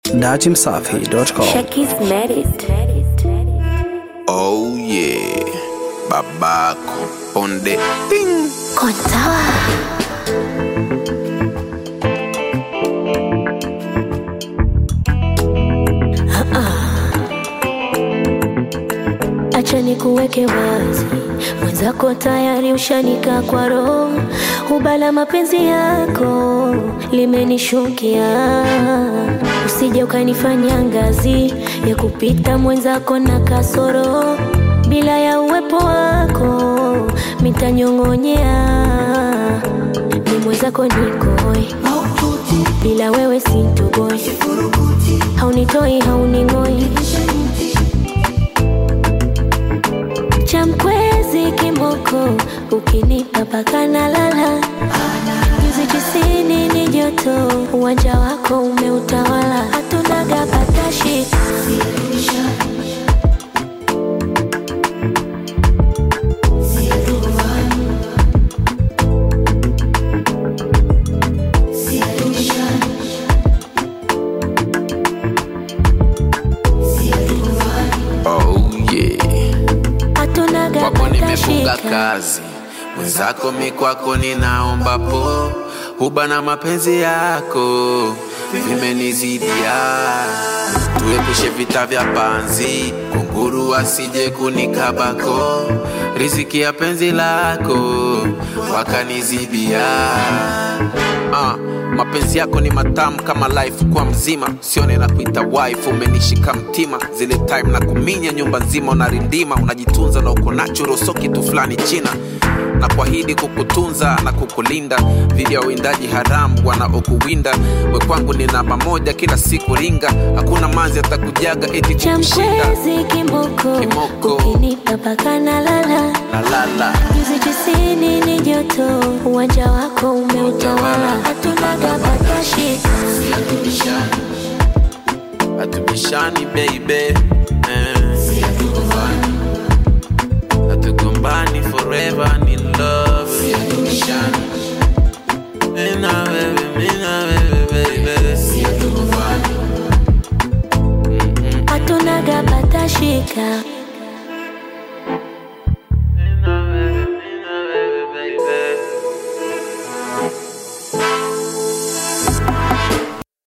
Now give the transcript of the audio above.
datimsafi.com. Shakis married. Oh yeah, babako on the thing. Kontawa. Acha nikuweke wazi, mwenzako tayari ushanika kwa roho, ubala mapenzi yako limenishukia, usije ukanifanya ngazi ya kupita mwenzako na kasoro, bila ya uwepo wako mitanyong'onyea, ni mwenzako nikoi, bila wewe sintoboi, haunitoi hauning'oi cha mkwezi kimoko ukinipa paka na lala nyuzi tisini ni joto uwanja wako umeutawala hatunaga patashi Oh yeah, hatunaga kwako nimefunga patashika kazi, mwenzako mikwako ninaomba po, huba na mapenzi yako vimenizidia, tuepushe vita vya panzi, kunguru asije kunikabako, riziki ya penzi lako wakanizibia. Ah, mapenzi yako ni matamu kama life kwa mzima, sione na kuita wife, umenishika mtima zile time na kuminya nyumba nzima, unarindima unajitunza na uko natural, so kitu fulani china na kuahidi kukutunza na kukulinda dhidi ya uwindaji haramu wanaokuwinda. We kwangu ni namba moja, kila siku ringa, hakuna manzi atakujaga eti cha kukushinda. mkwezi kimoko Kimoko. ukinipa paka na lala La la la, nyuzi tisini ni joto uwanja wako umeutawala hatunaga patashika hatubishani, hatubishani baby, eh. hatugombani forever ni love, hatubishani mimi na wewe, mimi na wewe baby, hatugombani hatunaga patashika